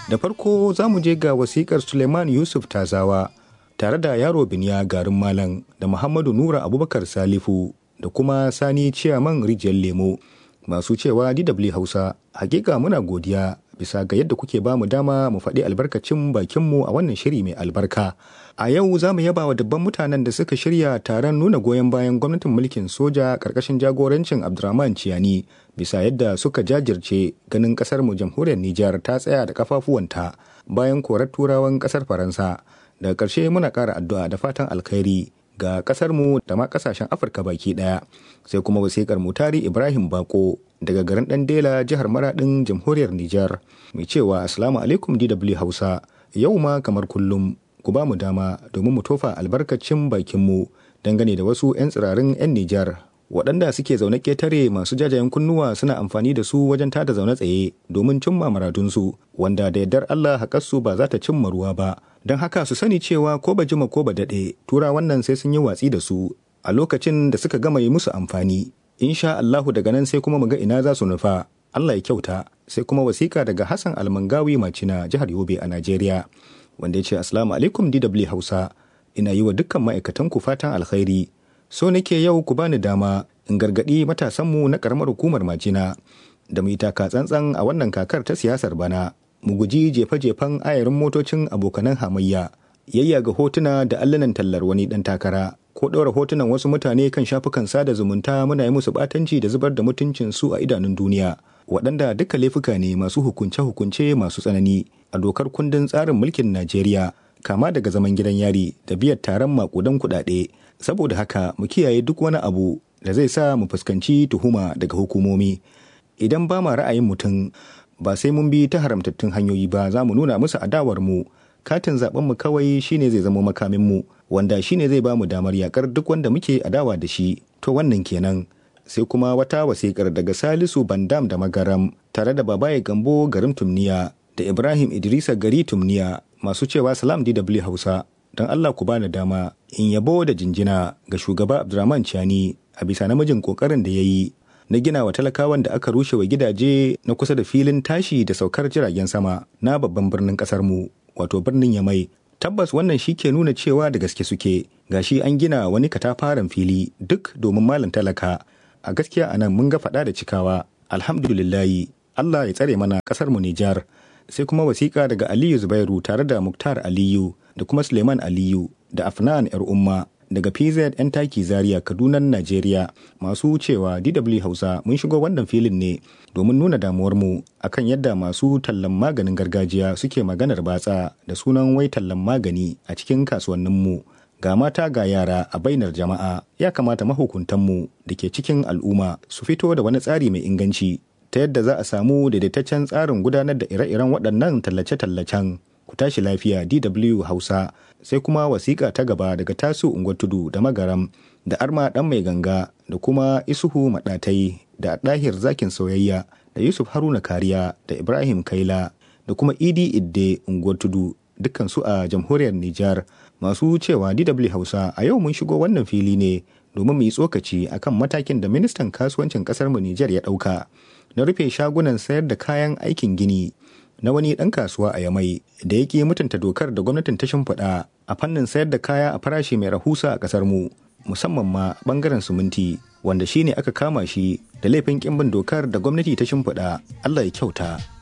Da farko za mu je ga wasikar Suleiman Yusuf Tazawa tare da yaro Biniya garin Malam da Muhammadu Nura Abubakar Salifu da kuma Sani Ciyaman Rijiyar Lemo masu cewa DW Hausa hakika muna godiya bisa ga yadda kuke ba mu dama mu faɗi albarkacin bakinmu a wannan shiri mai albarka. A yau za mu yaba wa dubban mutanen da suka shirya taron nuna goyon bayan gwamnatin mulkin soja ƙarƙashin jagorancin Abdurrahman Ciyani bisa yadda suka jajirce ganin ƙasar mu jamhuriyar Nijar ta tsaya da kafafuwanta bayan korar turawan ƙasar Faransa. Daga ƙarshe muna ƙara addu'a da fatan alkhairi ga ƙasar mu da ma ƙasashen Afirka baki ɗaya. Sai kuma wasiƙar Mutari Ibrahim Bako daga garin Dandela jihar Maradin jamhuriyar Nijar mai cewa Assalamu alaikum DW Hausa yau ma kamar kullum ku ba mu dama domin mu tofa albarkacin bakinmu dangane da wasu 'yan tsirarin 'yan Nijar waɗanda suke zaune ƙetare masu jajayen kunnuwa suna amfani da su wajen tada zaune tsaye domin cimma maradunsu wanda da yardar Allah haƙarsu ba za ta cimma ruwa ba don haka su sani cewa ko ba jima ko ba daɗe tura wannan sai sun yi watsi da su a lokacin da suka gama yi musu amfani insha Allahu daga nan sai kuma mu ga ina za su nufa Allah ya kyauta sai kuma wasiƙa daga Hassan Almangawi Macina jihar Yobe a Najeriya wanda ya ce Assalamu alaikum DW Hausa ina yi wa dukkan ma'aikatan ku fatan alkhairi so nake yau ku bani dama in gargaɗi matasanmu na ƙaramar hukumar Macina da mu yi taka tsantsan a wannan kakar ta siyasar bana mu guji jefe-jefen ayarin motocin abokanan hamayya yayya ga hotuna da allunan tallar wani ɗan takara ko ɗora hotunan wasu mutane kan shafukan sada zumunta muna yi musu ɓatanci da zubar da mutuncin su a idanun duniya waɗanda duka laifuka ne masu hukunce-hukunce masu tsanani a dokar kundin tsarin mulkin Najeriya kama daga zaman gidan yari da biyar taron makudan kuɗaɗe saboda haka mu kiyaye duk wani abu da zai sa mu fuskanci tuhuma daga hukumomi idan ba ma ra'ayin mutum ba sai mun bi ta haramtattun hanyoyi ba za mu nuna musu adawar mu katin zaben mu kawai shine zai zama makamin mu wanda shine zai ba mu damar yakar duk wanda muke adawa da shi to wannan kenan sai kuma wata wasikar daga Salisu Bandam da Magaram tare da Babaye Gambo garin Tumniya da Ibrahim Idrisa gari Tumniya masu cewa Salam DW Hausa don Allah ku bani dama in yabo da jinjina ga shugaba Abdurrahman Chani a bisa namijin kokarin da ya yi na gina wa talakawan da aka rushe wa gidaje na kusa da filin tashi da saukar jiragen sama na babban birnin kasar mu wato birnin Yamai tabbas wannan shi ke nuna cewa da gaske suke gashi an gina wani katafaren fili duk domin malam talaka a gaskiya anan mun ga faɗa da cikawa alhamdulillahi Allah ya tsare mana ƙasar mu Nijar sai kuma wasiƙa daga Aliyu Zubairu tare da Muktar Aliyu da kuma Suleiman Aliyu da Afnan yar umma daga PZ yan taki Zaria Kaduna Najeriya masu cewa DW Hausa mun shigo wannan filin ne domin nuna damuwar mu akan yadda masu tallan maganin gargajiya suke maganar batsa da sunan wai tallan magani a cikin kasuwannin mu ga mata ga yara a bainar jama'a ya kamata mahukuntanmu da ke cikin al'umma su fito da wani tsari mai inganci ta yadda za a samu daidaitaccen tsarin gudanar da ire-iren waɗannan tallace-tallacen ku tashi lafiya dw hausa sai kuma wasiƙa ta gaba daga tasu unguwar tudu da magaram da arma ɗan mai ganga da kuma isuhu maɗatai da ɗahir zakin soyayya da yusuf haruna kariya da ibrahim kaila da kuma idi idde unguwar tudu dukkan su a jamhuriyar nijar masu cewa DW Hausa a yau mun shigo wannan fili ne domin mu yi tsokaci akan matakin da ministan kasuwancin kasar mu Nijar ya dauka na rufe shagunan sayar da kayan aikin gini na wani dan kasuwa a Yamai da yake mutunta dokar da gwamnatin ta shimfiɗa a fannin sayar da kaya a farashi mai rahusa a kasar mu musamman ma bangaren suminti wanda shine aka kama shi da laifin kimbin dokar da gwamnati ta shimfiɗa Allah ya kyauta